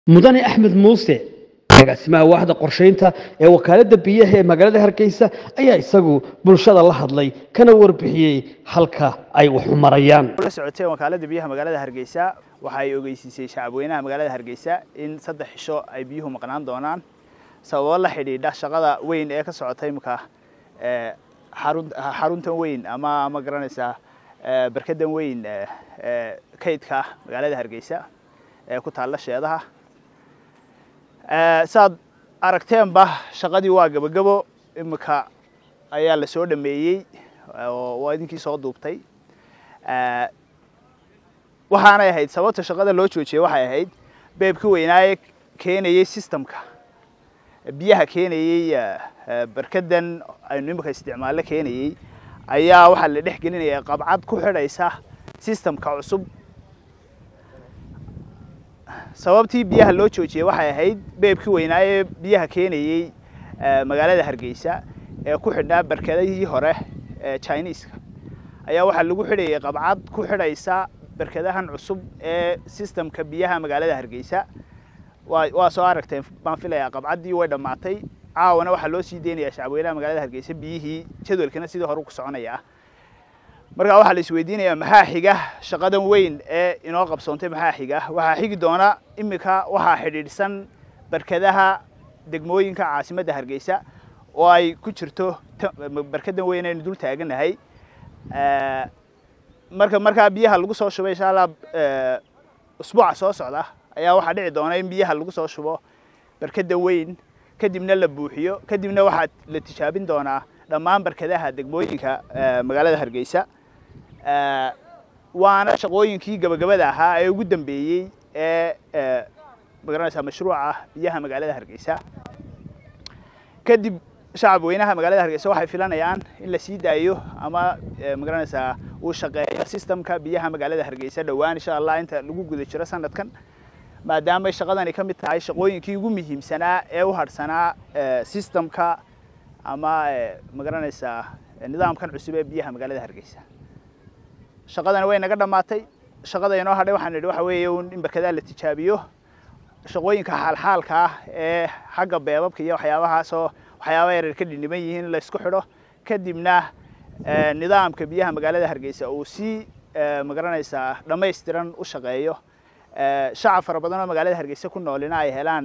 mudane axmed muuse agaasimaha waaxda qorshaynta ee wakaaladda biyaha ee magaalada hargeysa ayaa isagu bulshada la hadlay kana warbixiyey halka ay wax u marayaan la socoteen wakaaladda biyaha magaalada hargeysa waxa ay ogeysiisay shacabweynaha magaalada hargeysa in saddex xisho ay biyuhu maqnaan doonaan sababo la xidhiidha shaqada weyn ee ka socota imika xaruntan weyn ama ma garanaysaa barkadan weyn kaydka magaalada hargeysa ee ku taalla sheedaha saad aragteenba shaqadii waa gebagabo imika ayaa la soo dhameeyey oo waa idinkii soo duubtay waxaanay ahayd sababta shaqada loo joojiyey waxay ahayd beebka weynaaye keenayey systemka biyaha keenayey barkadan aynu imika isticmaallo keenayey ayaa waxaa la dhex gelinaya qabcad ku xidhaysa systemka cusub sababtii biyaha loo joojiyey waxay ahayd beebkii weynaaye biyaha keenayey magaalada hargeysa ee ku xidhnaa barkadihii hore ee chineeska ayaa waxaa lagu xidhayay qabcad ku xidhaysa barkadahan cusub ee systemka biyaha magaalada hargeysa waa waa soo aragteen baan filayaa qabcaddii way dhammaatay caawana waxaa loo sii deynayaa shacabweynaha magaalada hargeysa biyihii jadwalkana sidii hore ku soconaya markaa waxaa la isweydiinayaa maxaa xiga shaqadan weyn ee inoo qabsoontay maxaa xiga waxaa xigi doona imika waxaa xidhiidhsan barkadaha degmooyinka caasimadda hargeysa oo ay ku jirto barkadan weyn aynu dul taaganahay marka markaa biyaha lagu soo shubo insha allah usbuuca soo socda ayaa waxaa dhici doona in biyaha lagu soo shubo barkada weyn kadibna la buuxiyo kadibna waxaa la tijaabin doonaa dhammaan barkadaha degmooyinka magaalada hargeysa waana shaqooyinkii gabagabada ahaa ee ugu dambeeyey ee magaranaysaa mashruuca biyaha magaalada hargeysa kadib shacab weynaha magaalada hargeysa waxay filanayaan in la sii daayo ama magaranaysaa uu shaqeeyo systemka biyaha magaalada hargeysa dhowaan insha allah inta lagu guda jiro sanadkan maadaamay shaqadani ka mid tahay shaqooyinkii ugu muhiimsanaa ee u hadhsanaa systemka ama magaranaysaa nidaamkan cusub ee biyaha magaalada hargeysa shaqadani way naga dhammaatay shaqada inoo hadhay waxaan nidhi waxa weeye in barkadaha la tijaabiyo shaqooyinka xaalxaalka ah ee xagga beebabka iyo waxyaabahaasoo waxyaaba yaryar ka dhiniban yihiin in la isku xidho kadibna nidaamka biyaha magaalada hargeysa uu si magaranaysaa dhammaystiran u shaqeeyo shacab fara badan oo magaalada hargeysa ku noolina ay helaan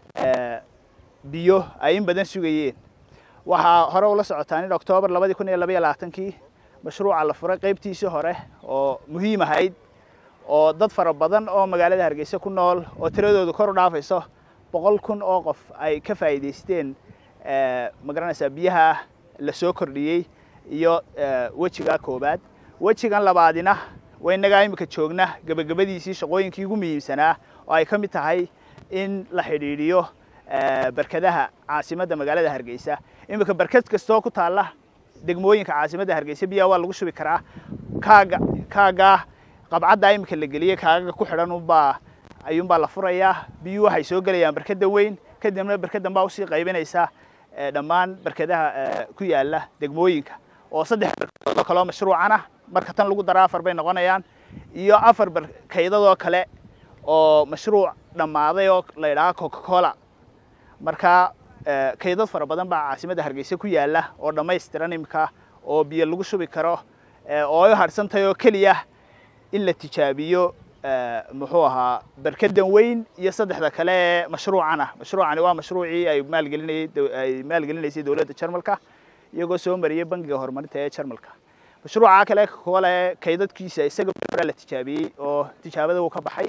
biyo ay in badan sugayeen waxaa hore ula socotaan in octoobar labadii kun iyo labaiyo labaatankii mashruuca la furay qaybtiisii hore oo muhiim ahayd oo dad fara badan oo magaalada hargeysa ku nool oo tiradoodu kor u dhaafayso boqol kun oo qof ay ka faa'iidaysteen magaranaysaa biyaha la soo kordhiyey iyo wejiga koobaad wejigan labaadina waynagaa imika joogna gebagabadiisii shaqooyinkii ugu muhiimsanaa oo ay ka mid tahay in la xidhiidhiyo barkadaha caasimadda magaalada hargeysa imika barkad kastoo ku taalla degmooyinka caasimadda hargeysa biyaha waa lagu shubi karaa kaaga kaagaa qabcaddaa imika la geliyey kaagaga ku xidhan unbaa ayuunbaa la furayaa biyuhu waxay soo gelayaan barkada weyn kadibna barkadan baa usii qaybinaysa dhammaan barkadaha ku yaala degmooyinka oo saddex barkadood oo kaleoo mashruucan ah marka tan lagu dara afar bay noqonayaan iyo afar barkaydadoo kale oo mashruuc dhammaaday oo la yidhaha coca cola marka kaydad fara badan baa caasimadda hargeysa ku yaala oo dhammaystiran imika oo biyo lagu shubi karo oo ay hadhsantahay oo keliya in la tijaabiyo muxuu ahaa barkadan weyn iyo saddexda kale ee mashruucan ah mashruucani waa mashruucii ay maalgelinayay ay maalgelinaysay dowladda jarmalka iyagoo soo mariyay bangiga horumarinta ee jarmalka mashruuca kale kole kaydadkiisa isaga hore la tijaabiyey oo tijaabada uu ka baxay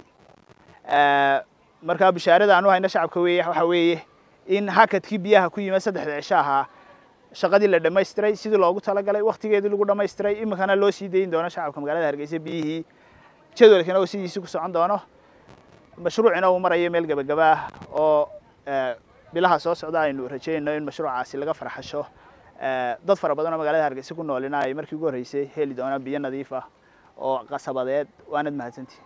markaa bishaarada aan u hayno shacabka weeye waxa weeye in hakadkii biyaha ku yimid saddexda cisho ahaa shaqadii la dhammaystiray sidii loogu talagalay waktigeedii lagu dhammaystiray iminkana loo sii dayin doono shacabka magaalada hargeysa biyihii jadwalkina oo sidiisii ku socon doono mashruucina uu marayo meel gebagaba ah oo bilaha soo socda aynu rajeynayno in mashruucaasi laga farxasho dad fara badan oo magaalada hargeysa ku noolina ay markii ugu horreysay heli doonaan biyo nadiif ah oo qasabadeed waanad mahadsantihi